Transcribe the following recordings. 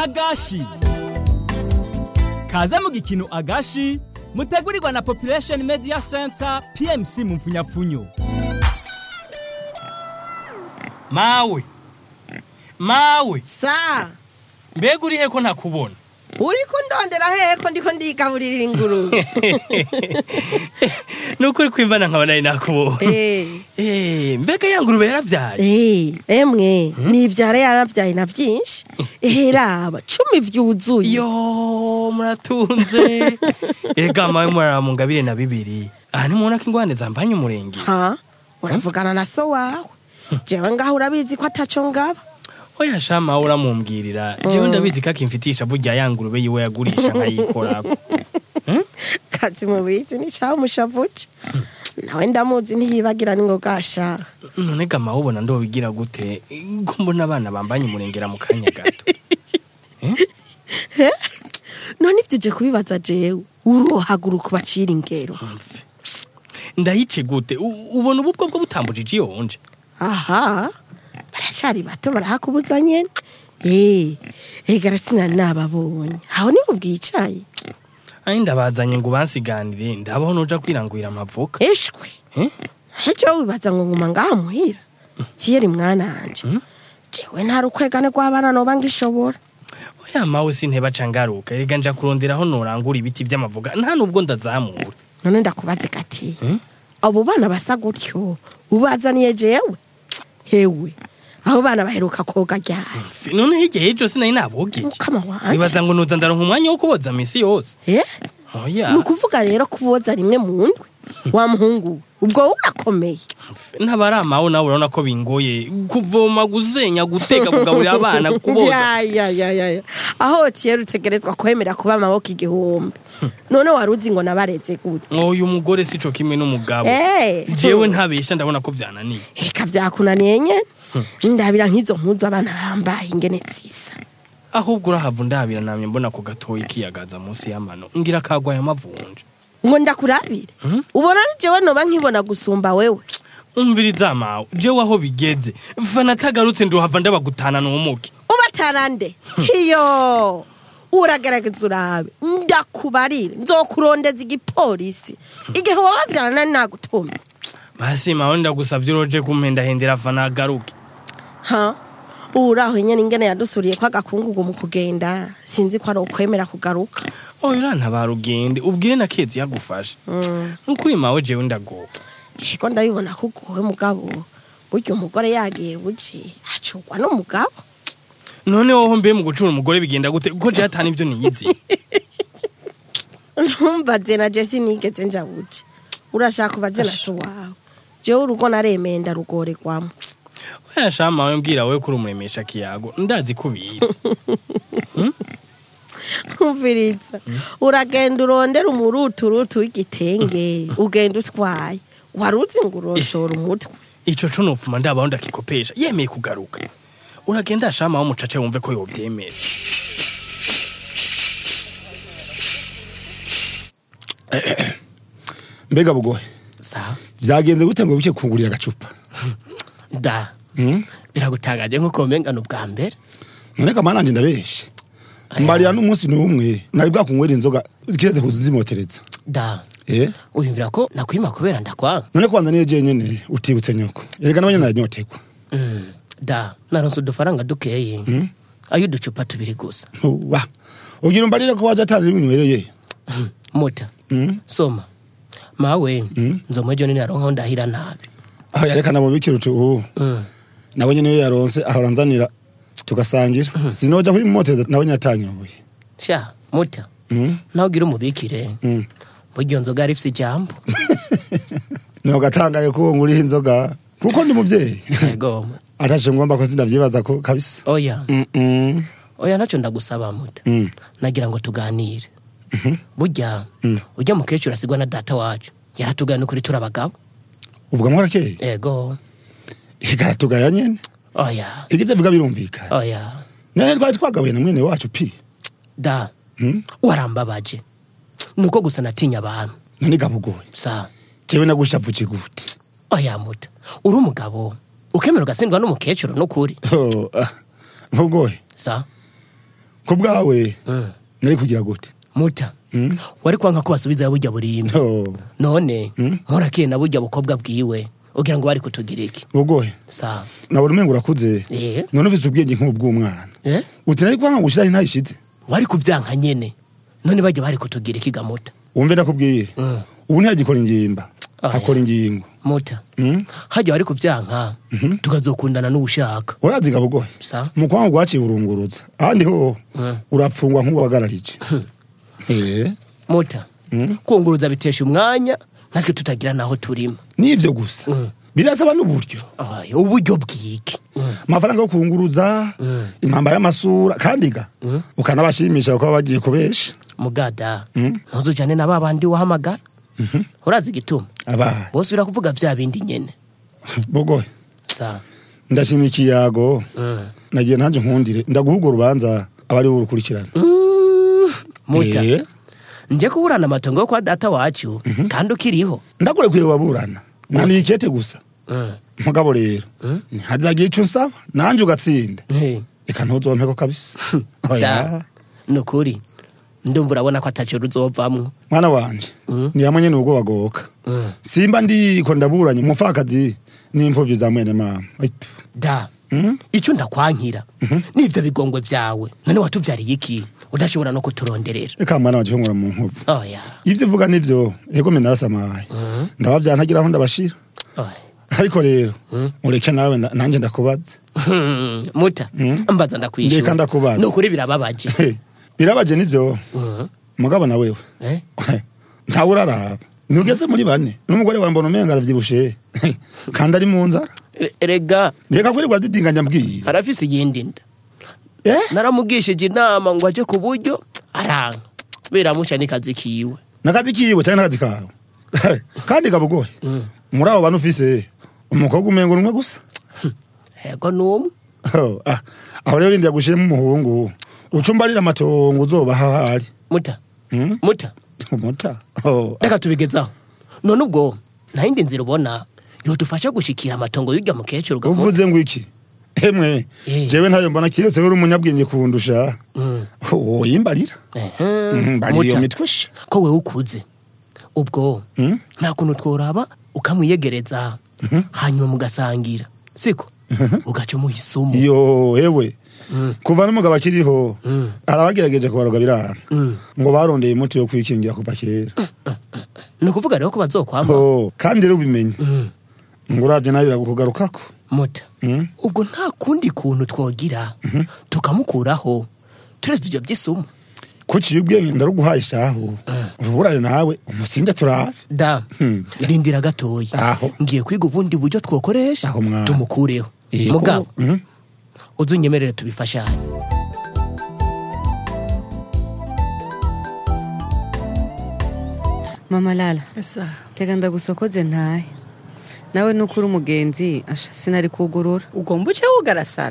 agashi kaze mu gikino agashi mutegurirwa na population media center pmc mu mfunyapfunyo mawe mawe sa mbega uri he ko ntakubona uriko ndondera hehe ko ndiko ndigaburira ingurube nukuri kwimbana nkaba nari nakubonye Eh, Eh, mbega ya ngurube yaravyaye eh, emwe nivyara yaravyaye na vyinshi eheraba cumi vyuzuye yo muratunze ega mawe murara mu ngabire na bibiri aha nimubona ko ingwane zambanye umurenge ha uravugana na so wawe jewe ngaho urabizi ko ataco ngaba oya sha mawe uramumbwirira jewe ndabizi ko akimfitisha burya ya ngurube yiwe yagurisha nkayikorako kazi mubizi ni camushavuje nawe ndamuzi ntiyibagira ningogasha none ga mawe ubona ndobigira gute ko mbona abana bambanye umurengera mu kanya gato none ivyo uje kubibaza jewe urohaguruka ubacira ingero Mve. ndayice gute U- ubona ubu bwo bwo butambujije iyonje aha baracari bato barahakubuza nyene eh egara sinari nababonye aho niho bwicaye ayi ndabazanye ngo bansiganire ndabaho noja kwirangurira amavoka eshwe Eh? hejo wibaza ngo nguma ngaha muhira tiyeri mwana wanje jewe nta rukwegane rw'abana noba ngishobora oya mawe sinteba ca ngaruka erega nja kuronderaho norangura ibiti vy'amavoka nta nubwo ndazamura none ndakubaze gati Hmm? abo bana basa gutyo ubazaniye jewe hewe abo bana baheruka koga ryari Mfe, none hirya y'ejo sinari nabogeje mukama wanje nibaza ngo noza ndaronka umwanya wo kuboza misi yose eh oya ni ukuvuga rero kuboza rimwe mu ndwi wa muhungu ubwo urakomeye Mfe, ntabari amawe nawe urabona ko bingoye kuvoma guzenya guteka kugaburira abana kuboza Ya, ya, ya, ya, ya. aho tiyeri utegerezwa kwemera kuba amaboko igihumbi none wari uzi ngo nabareze gute uyu mugore sico kimwe n'umugabo Eh. jewe ntabesha ndabona ko vyananiye reka vyakunaniye nyene ndabira nk'izo mpuzu abana bambaye ingene zisa ahubwo urahava ndabira namye mbona ko gatoyi kiyagaza munsi y'amano ngira kagwaye amavunja ngo ndakurabire ubona ari jewe noba nkibona gusumba wewe umviriza mawe jewe aho bigeze fana atagarutse ndohava ndabagutana n'umuki ubatana nde hiyo uragerageza urabe ndakubarire nzokurondeza igipolisi igihe woba wavyara nari nagutumye basi mawe ndagusavye uroje kumpendahendera fana agaruke ha uraho nyene ingene yadusuriye ko agakungugu mu kugenda sinzi ko ari ukwemera kugaruka oya urantabara ugende ubwire na kezi yagufashe nukuri mawe jewe ndagowe ego ndabibona ko ugowe mugabo burya umugore yagiye buce acurwa n'umugabo none woho mbe mu gucura umugore bigenda gute kuko jewe atani ivyo niyizi ntumbaze na jesi nigeze nja buce urashaka ubaze na so wawe jewe urugo naremeye ndarugorerwamo oya sha mawe mbwira wewe kuri umuremesha kiyago ndazi ko ubizi umviriza uragenda urondera umuruturutu w'igitenge ugenda utwaye wari uzi ngo uroshora umutwe ico co nopfuma ndabaho ndakikopesha yemeye kugaruka uragenda shama w'umucace wumve ko yovyemera mbega bugohe sawa vyagenze gute ngo bice kungurira agacupa da Hmm? biragutangaje nk'uko womengana ubwa mbere none kama nanje ndabeshe mariya n'umunsi n'umwe nari bwakunywera inzoga kireze kuza nzimotereza da eh wiyumvira ko nakwima kubera ndakwanga none kwanza niyo jewe nyene utibutse nyoko erega nabanye naranyotegwa Mm, da naronse udufaranga dukeye ayo uducupa tubiri gusa wa ugira umbarire ko waje atari ibinwereye Mm, muta Mm. soma mawe nzomwe ejo nini aronkaho ndahira nabi aho yareka nabo bikira uti ubu Mm, nabonye niyo yaronse ahora nzanira tugasangira sinoja kuyimotereza nabonye atanyoboye sha muta Mm. nawe ugira umubikire Mm. burya iyo nzoga yari ifise ijambo niho gatangaye ko nguriho inzoga kuko ndi muvyeyi yego atashe ngomba ko sindavyibaza ko kabisa oya Mm-mm. oya naco ndagusaba muta Mm. nagira ngo tuganire burya ujya mukecuru asigwa na data wacu yaratugana ukuri turi abagabo uvuga mwarakeye ego ikaratugaya nyene oya ivyo vyavuga birumvikana oya none twari twagabuye na mwene wacu pi da Mm. warambabaje nuko gusa natinya abantu none gabugoye sa jewe nagushavuye gute oya muta uri umugabo ukemera ugatsindwa n'umukecuru n'ukuri Oh, ah, bugoye sa ku bwawe Mm. nari kugira gute muta Mm. wari kwanka ko basubiza burya burimbi Oh, none Mm. nkurakiye na burya bukobwa bwiwe ugira ngo bari kutugira iki bugoye sa nabona umengo urakuze Eh. none ufise ubwenge nk'ubw'umwana eh uti nari kwanga gushiraho intayishize wari kuvyanka nyene none bajya bari kutugira iki ga muta wumve ndakubwire Mm. ubu ntiyagikora ingimba Ah, akora ingingo muta Mm. hajya wari kuvyanka tukazokundana n'ushaka uraziga bugoye sa mu kwanga gwaciye urunguruza ahandi ho Mm. urapfungwa nk'uwagararije Eh, muta Mm. kunguruza bitesha umwanya natwe tutagira naho turima nivyo gusa Mm. birasaba n'uburyo Ay, uburyo bwiki amafaranga yo kunguruza impamba y'amasura kandi ga ukanabashimisha kuko baba bagiye kubesha mugada Mm. ntuzujane na ba bandi wahamagara urazi igituma abaye bose urakuvuga vya bindi nyene bugoye sa ndashima ikiyago Mm. nagiye nanje nkundire ndaguhuga urubanza abari burukurikirana Mm, muta Eh, nje kuburana amatongo yo kwa data wacu kandi ukiriho ndakurekuye waburana naniye ikete gusa Mm. mugabo rero ntihazagira ico nsaba nanje ugatsinda Eh, reka ntuzompeko kabisa Oya. da nukuri ndumva urabona ko ataco ruzovamwo mwana wanje Mm. ni hamwe nyene ubwo bagoka Mm. simba ndiko ndaburanye umupfakazi n'imfuvyi za mwene mama Aitu. da Mm. ico ndakwankira n'ivyo bigongwe vyawe none watuvyariye iki udashobora no kuturonderera reka mwana wanje nkora mu nkovu oya ivyo uvuga nivyo ego mena narasamaye ndabavya ntagira aho ndabashira oya ariko rero ureke nawe nda- nanje ndakubaza Hmm, muta Mm. mbaza Ndeka ndakwishura ndakubaza. nukuri birababaje He, birabaje nivyo Mhm. mugabo na wewe Eh? ntawe uraraba ntugeze muri bane n'umugore wambona umenga aravyibushe kandi ari mu nzara Re- rega reka kwirirwa didinganya mbwira arafise iyindi nda eh naramugishije inama ngo aje ku buryo aranga biramusha n'ikazi kiwe nakazi kiwe cyangwa nakazi kawe kandi gabugoye Mm. muri abo bantu ufise umukobwa umengo numwe gusa ego n'umwe Oh, ah, aho rero rindira gushiremo umuhungu ucumbarira amatongo uzobaha ahari muta Mm? muta umuta Oh, ah, reka tubigezaho none ubwo nta yindi nzira ubona yodufasha gushikira amatongo y'urya mukecuru gamuta uvuze ngo iki emwe Eh. jewe ntayo mbona kiretse uri umunyabwenge kundusha Mm. woyimbarira Ehe. mbarira iyo Muta, mitwe she ko wewe ukuze ubwo Mm? nta kuntu tworaba ukamwiyegereza hanyuma mugasangira siko ugaca umuha isomo iyo ewe Mm. kuva n'umugabo akiriho Mm. arabagerageje kubaroga biranga Mm. ngo barondeye umuti wo kwikingira kuva kera ni ukuvuga rero ko bazokwamba Oh, kandi rero ubimenye Mm. ngo uravye nawe birakugarukako muta Mm? ubwo nta kundi kuntu twogira tukamukuraho turetse ibyo by'isomo kuciye ubwenge ndaruguhaye shahu uruburane nawe umusinde turave da Hmm. rindira gatoya Aho. ngiye kwiga ubundi buryo twokoresha Aho mwana. tumukureho Yego. mugabo Mhm. uzunyemerere tubifashanye mama lala tega ndagusokoze ntahe nawe nukuri umugenzi asha sinari kugurura ugomba uce wugarasara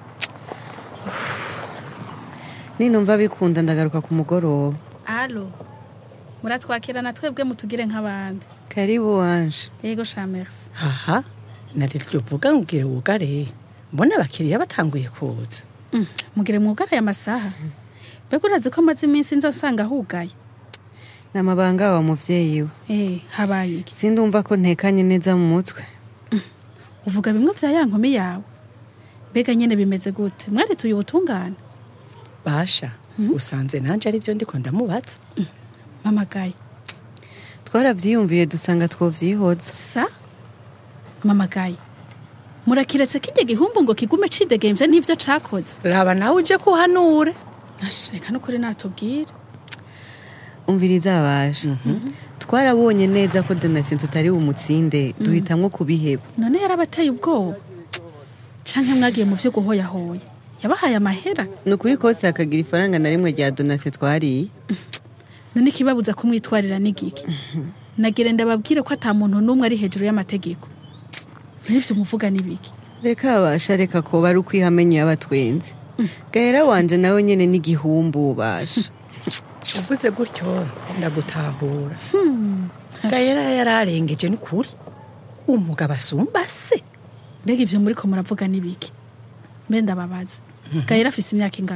ninumva bikunda ndagaruka ku mugoroba alo muratwakira na twebwe mutugire nk'abandi karibu wanje yego sha merci aha nariryo uvuga ngubwire wugare mbona abakiriya batanguye kuza Mm, mugire mwugaraye amasaha mbega urazi ko amaze iminsi nza nsanga hugaye ni amabanga wa muvyeyi we eh habaye iki sindumva ko ntekanye neza mu mutwe uvuga bimwe vya ya nkumi yawe mbega nyene bimeze gute mwarituye ubutungane basha usanze nanje ari byo ndiko ndamubaza mama gaye twaravyiyumviye dusanga twovyihoza sa mama gaye murakiretse kijya gihumbu ngo kigume cidegemvye n'ivyo cakoze raba nawe uje kuhanure Asha, reka nukuri natubwire umviriza abasha twarabonye neza ko donatien tutari bumutsinde duhitamwo kubiheba none yarabateye ubwoba canke mwagiye mu vyo guhoyahoya yabahaye amahera ni ukuri kose hakagira ifaranga na rimwe rya donatien twariye none ikibabuza kumwitwarira n'igiki nagire ndababwire ko ata muntu n'umwe ari hejuru y'amategeko n'ivyo muvuga n'ibiki reka abasha reka ko bari ukwihamenye y'abatwenzi gahera wanje nawe nyene n'igihumbu basha uvuze gutyo ndagutahura gahera yararengeje ni kuri umugabo asumba se mbega ivyo muriko muravuga n'ibiki mbe ndababaza gahera afise imyaka ingahe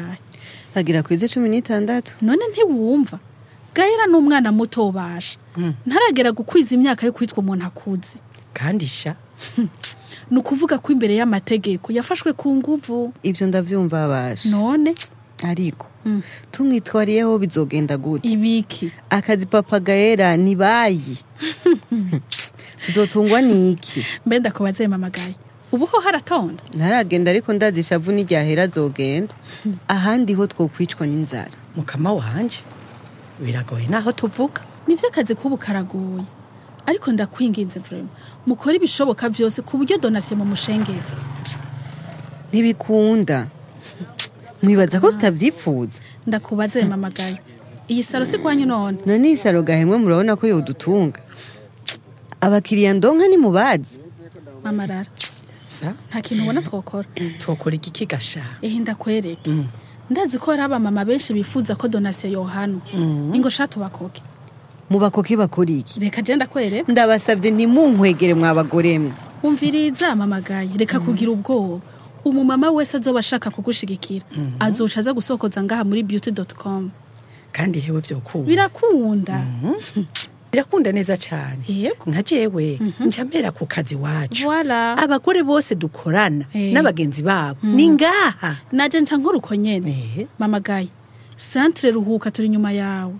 bagira kwize cumi n'itandatu none ntiwumva gahera n'umwana muto ubasha ntaragera gukwiza imyaka yo kwitwa umuntu akuze kandi sha ni ukuvuga ko imbere y'amategeko yafashwe ku nguvu ivyo ndavyumva basha none ariko tumwitwariyeho bizogenda gute ibiki akazi papa gaera ni bayi tuzotungwa niki mbe ndakubaze mamagaye ubu ho haratonda ntaragenda ariko ndazi ishavu n'iryahera azogenda ahandi ho twokwicwa n'inzara mukama wanje biragoye naho tuvuga nivyo akazi k'ubu karagoye ariko ndakwinginze vrema mukore ibishoboka vyose ku buryo donasiyo mu mushengeza ntibikunda mwibaza ko tutavyipfuza ndakubaze mamagaye iyi saro si kwanyu none none iyi saro gahemwe murabona ko yodutunga abakiriya ndonka ni mubazi mamarara sa nta kintu ubona twokora twokora igiki gasha ehe ndakwereke ndazi ko hari abamama benshi bifuza ko donasiyo yohano ingo sha tubakoke mubakoke bakora iki reka je ndakwereka ndabasabye ntimunkwegere mwabagore mwe umviriza mamagaye reka kugira ubwoba umumama wese azoba ashaka kugushigikira azoca aza gusokoza ngaha muri beauty.com kandi hewe vyokunda birakunda birakunda neza cyane yego nka jewe nca mpera ku kazi wacu Voilà. abagore bose dukorana Eh. n'abagenzi babo ni ngaha naje nca nkora uko nyene Eh. mamagaye santre ruhuka turi inyuma yawe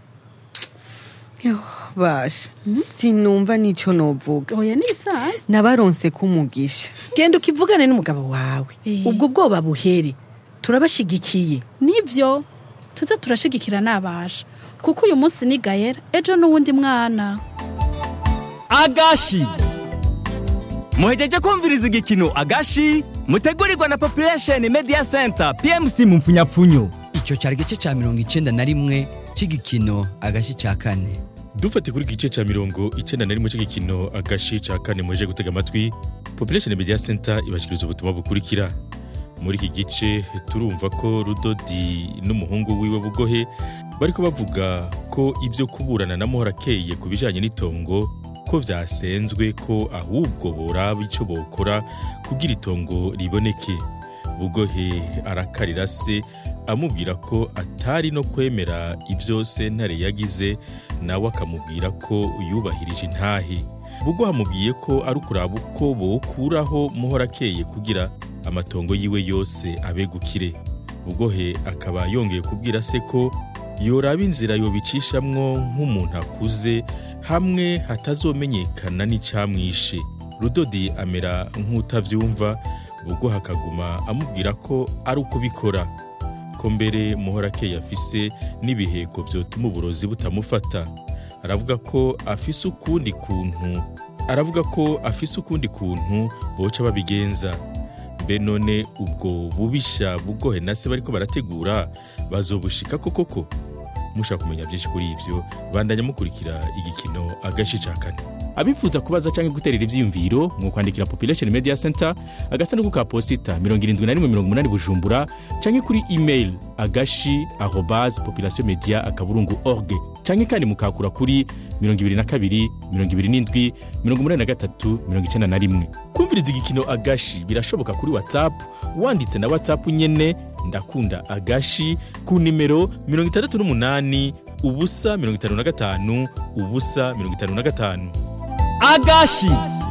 basha sinumva n'ico novuga oya ni bisanzwe nabaronse kumugisha genda ukivugane n'umugabo wawe Eh. ubwo bwoba buhere turabashigikiye nivyo tuze turashigikira nabasha kuko uyu munsi ni gayera ejo n'uwundi mwana agashi muhejeje kumviriza igikino agashi mutegurirwa na population media center pmc mu mfunyapfunyo icyo cyari igice cya mirongo icyenda na rimwe cy'igikino agashyi cya kane dufate kuri iki gice cya mirongo icyenda na rimwe cy'igikino agashi cya kane muje gutega amatwi population media center ibashyikiriza ubutumwa bukurikira muri iki gice turumva ko rudodi n'umuhungu wiwe bugohe bariko bavuga ko ibyo kuburana na muhorakeye ku bijanye n'itongo ko vyasenzwe ko ahubwo boraba ico bokora kugira itongo riboneke bugohe arakarira se amubwira ko atari no kwemera ibyo sentare yagize nawe akamubwira ko yubahirije intahe bugohe amubwiye ko ari ukuraba uko bokuraho muhorakeye kugira amatongo yiwe yose abegukire bugohe akaba yongeye kubwira se ko yoraba inzira yobicishamwo nk'umuntu akuze hamwe hatazomenyekana n'icamwishe rudodi amera nk'utavyumva bugohe akaguma amubwira ko ari uko bikora ko mbere muhorakeye afise n'ibiheko vyotuma uburozi butamufata aravuga ko afise ukundi kuntu aravuga ko afise ukundi kuntu boca babigenza mbe none ubwo bubisha bugohe na se bariko barategura bazobushika ko koko mushaka kumenya byinshi kuri ivyo bandanya mukurikira igikino agashi ca kane abifuza kubaza canke guterera ivyiyumviro mu kwandikira population media center agasanduku ka posita 7180 bujumbura canke kuri email agashi arobase population media akaburungu org canke kandi mukakura kuri 22 27 83 91 kumviriza igikino agashi birashoboka kuri whatsapp wanditse na whatsapp nyene ndakunda agashi ku nimero 68 ubusa 55 ubusa 55 agashi